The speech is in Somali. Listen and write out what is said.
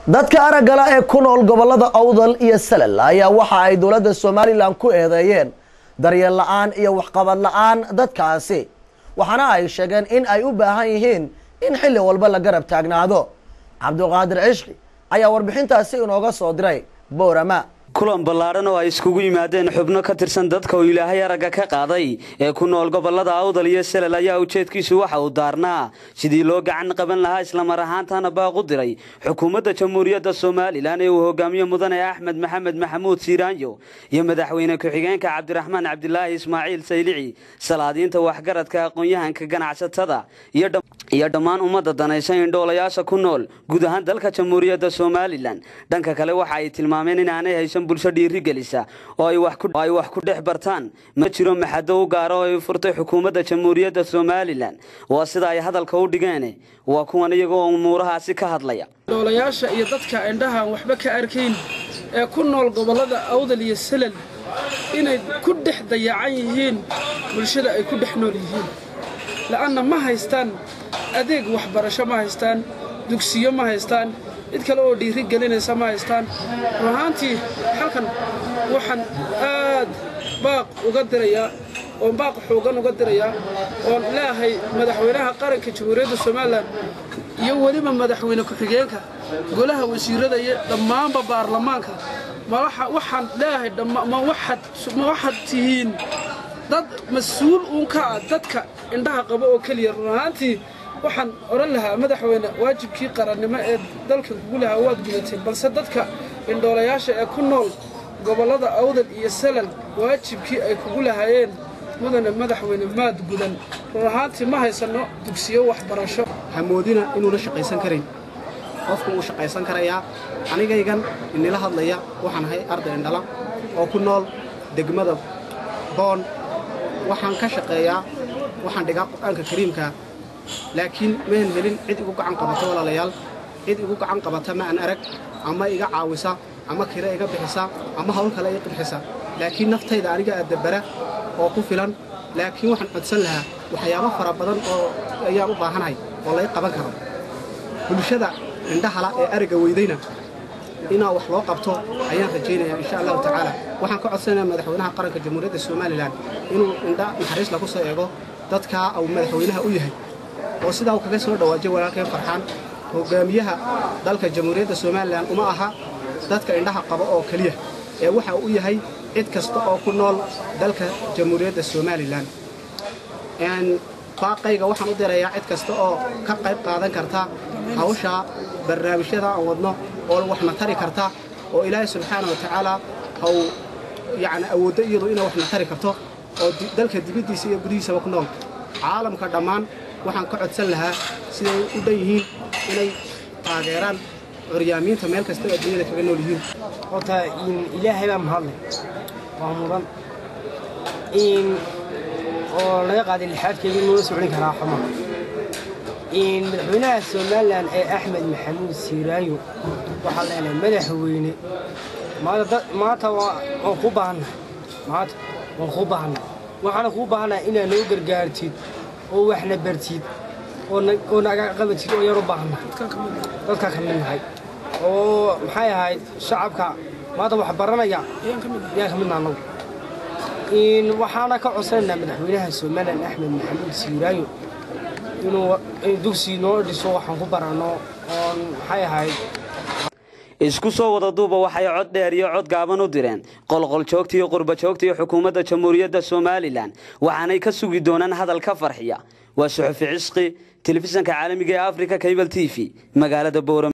dadka araggala ee ku nool gobollada awdal iyo salal ayaa waxa ay dowladda somalilan ku eedeeyeen daryeel la-aan iyo waxqabad la-aan dadkaasi waxaana ay sheegeen in ay u baahan yihiin in xilli walba la garab taagnaado cabdiqaadir cishqi ayaa warbixintaasi inooga soo diray boorama kulan ballaadhan oo ay iskugu yimaadeen xubno ka tirsan dadka uu ilaahay aragga ka qaaday ee ku nool gobollada awdal iyo selal ayaa ujeedkiisu waxa uu daarnaa sidii loo gacan qaban lahaa islamar ahaantana baaq u diray xukuumadda jamhuuriyadda somalilan ee uu hogaamiye mudane axmed maxamed maxamuud siiraanyo iyo madaxweyne ku-xigeenka cabdiraxmaan cabdilaahi ismaaciil saylici salaadiinta waxgaradka aqoon-yahanka ganacsatada iyo dhammaan ummadda danaysa indhoolayaasha ku nool guud ahaan dalka jamhuuriyadda somalilan dhanka kale waxa ay tilmaameen inaanay haysan bulsho dhiirigelisa oo ay wax ku dhex bartaan ma jiro maxado u gaara oo ay furtay xukuumadda jamhuuriyadda somalilan waa sida ay hadalka u dhigeen waa kuwan iyagoo umuurahaasi ka hadlaya dhoolayaasha iyo dadka indhahaan waxba ka arkayn ee ku nool gobollada awdal iyo salal inay ku dhex dayacan yihiin bulshada ay ku dhex nool yihiin la'anna ma haystaan adeeg waxbarasho ma haystaan dugsiyo ma haystaan cid kale oo dhiiri gelinaysa ma haystaan run ahaantii halkan waxaan aad baaq uga dirayaa oon baaq xoogan uga dirayaa oon leeahay madaxweynaha qaranka jamhuuriyadda somalilan iyo weliba madaxweyne ku-xigeenka golaha wasiirada iyo dhammaanba baarlamaanka waxaan leeahay ma waxaad tihiin dad mas-uul uun ka ah dadka indhaha qaba oo keliya run ahaantii waxaan odhan lahaa madaxweyne waajibkii qarannimo ee dalka kugu lahaa waad gudatay balse dadka indhoolayaasha ee ku nool gobollada awdal iyo salal waajibkii ay kugu lahaayeen mudane madaxweyne maad gudan run ahaantii ma haysanno dugsiyo waxbarasho hamoodina inuuna shaqaysan karayn qofku wuu shaqaysan karayaa anigaygan inila hadlaya waxaan ahay arday indhala oo ku nool degmada boon waxaan ka shaqeeyaa waxaan dhigaa qur'aanka kariimka laakiin mahan helin cid igu gacan qabata walaalayaal cid igu gacan qabata ma aan arag ama iga caawisa ama kira iga bixisa ama hawl kale iga qibxisa laakiin naftayda aniga addabara oo ku filan laakiin waxaan codsan lahaa waxyaabo fara badan oo ayaan u baahanahay oo lay qaban karo bulshada indhahala ee aragga weydayna inaa wax loo qabto ayaan rajaynayaa insha allahu tacaala waxaan ka codsanayaa madaxweynaha qaranka jamhuuriyadda somalilan inuu indha naxariis lagu soo eego dadkaa uu madaxweynaha u yahay oo sidaa uu kaga soo dhawaajay walaalkeen farxaan hogaamiyaha dalka jamhuuriyadda somalilan uma aha dadka indhaha qaba oo keliya ee waxa uu yahay cid kasta oo ku nool dalka jamhuuriyadda somalilan baaqayga waxaan u dirayaa cid kasta oo ka qayb qaadan karta hawshaa barnaamijyada aan wadno oo waxna tari karta oo ilaahay subxaana wa tacaala haw yacni awooddo iyadu inay waxna tari karto oo dalka dibaddiisa iyo gudihiisaba ku nool caalamka dhammaan waxaan ka codsan lahaa siday u dhan yihiin inay taageeraan curyaamiinta meel kasta oo adduunyada kaga nool yihiin horta ilaahay baa mahadleh waa mudan oo laga qaaday lixaadkeeda in loola socon karaa xuma madaxweynaha somalilan ee axmed maxamuud siiraayo waxaa leenahay madaxweyne maanta waan kuu baahannahay maanta waan kuu baahannahay waxaana kuu baahannahay inaad noo gargaartid oo waxna bartid oo naga qabatid oo yar u baahannahay dadka ka mid nahay oo maxay ahayd shacabka maanta wax baranaya yaan ka midna annagu waxaana ka codsanaynaa madaxweynaha somalilan axmed maxamuud siiraayo inuu dugsi noo dhiso waxaan ku baranno oon maxay ahayd isku soo wada duuba waxay cod dheer iyo cod gaaban u direen qolqoljoogta iyo qurbajoogta iyo xukuumadda jamhuuriyadda somalilan waxaanay ka sugi doonaan hadal ka farxiya waa suxufi cisqi telefishanka caalamiga ee africa cable t v magaalada boorama